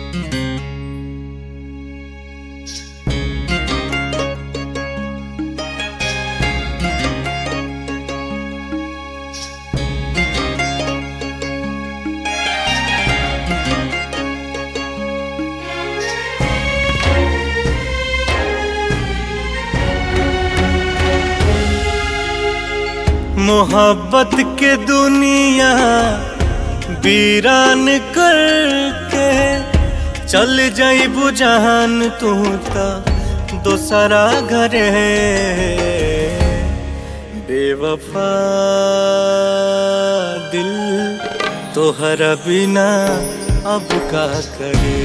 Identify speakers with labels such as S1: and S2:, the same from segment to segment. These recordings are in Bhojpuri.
S1: मोहब्बत के दुनिया वीरान करके चल जाइबू जहान तू त दोसरा घर बेवफा दिल तोहरा बिना अब का करे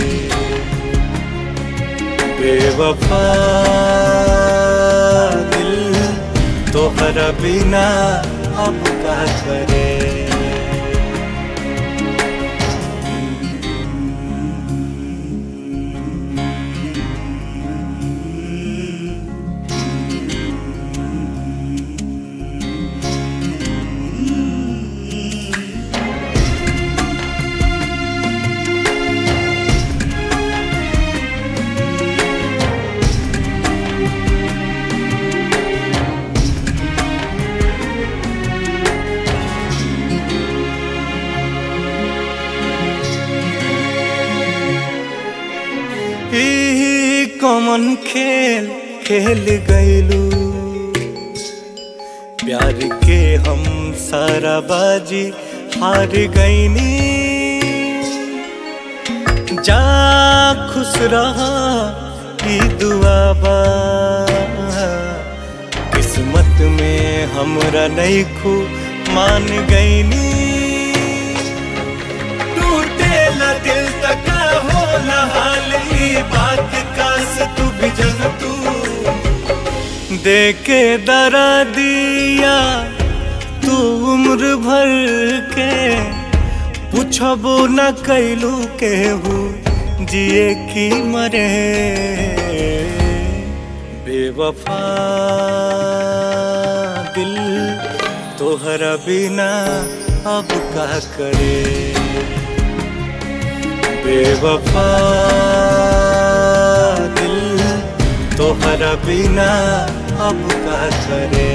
S1: बेवफा दिल तोहरा बिना अब का करे ई कमन खेल खेल गईलू प्यार के हम सारा बाजी हार गईनी जा खुश रहा ई दुआ बा किस्मत में हमरा नहीं खू मान गईनी टूटेला दिल तक होला हाल ई बात कास तू भी जन तू देके दरा दिया तू उम्र भर के पूछबो न कैलू केहू जिए की मरे बेवफा दिल तोहरा बिना अब का करे बेवफा दिल तोहरा बिना अब का करे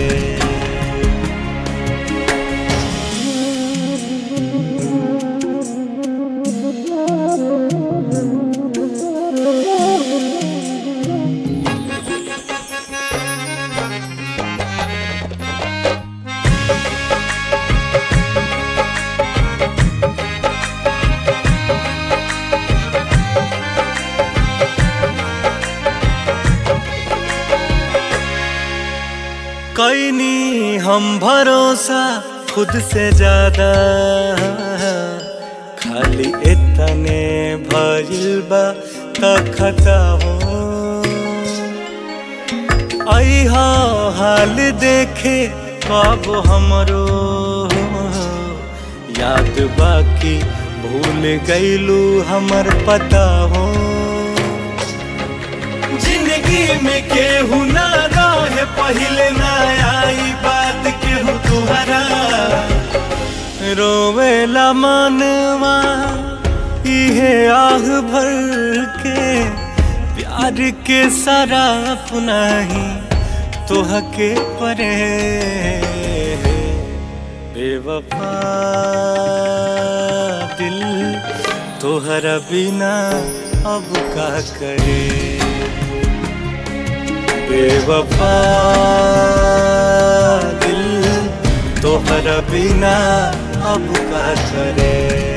S1: कैनी हम भरोसा खुद से ज्यादा खाली इतने भइल बा त खता हो अहा हाल देखे कब हमरो याद बाकी भूल गईलू हमर पता हो जिंदगी में केहू ना रहे पहले ना आई बात केहू तुहरा रोवेला मनवा इहे आह भर के प्यार के सारा अपना ही तोह के परे बेवफा दिल तोहरा बिना अब का करे बेवफा दिल तोहरा बिना अब का करे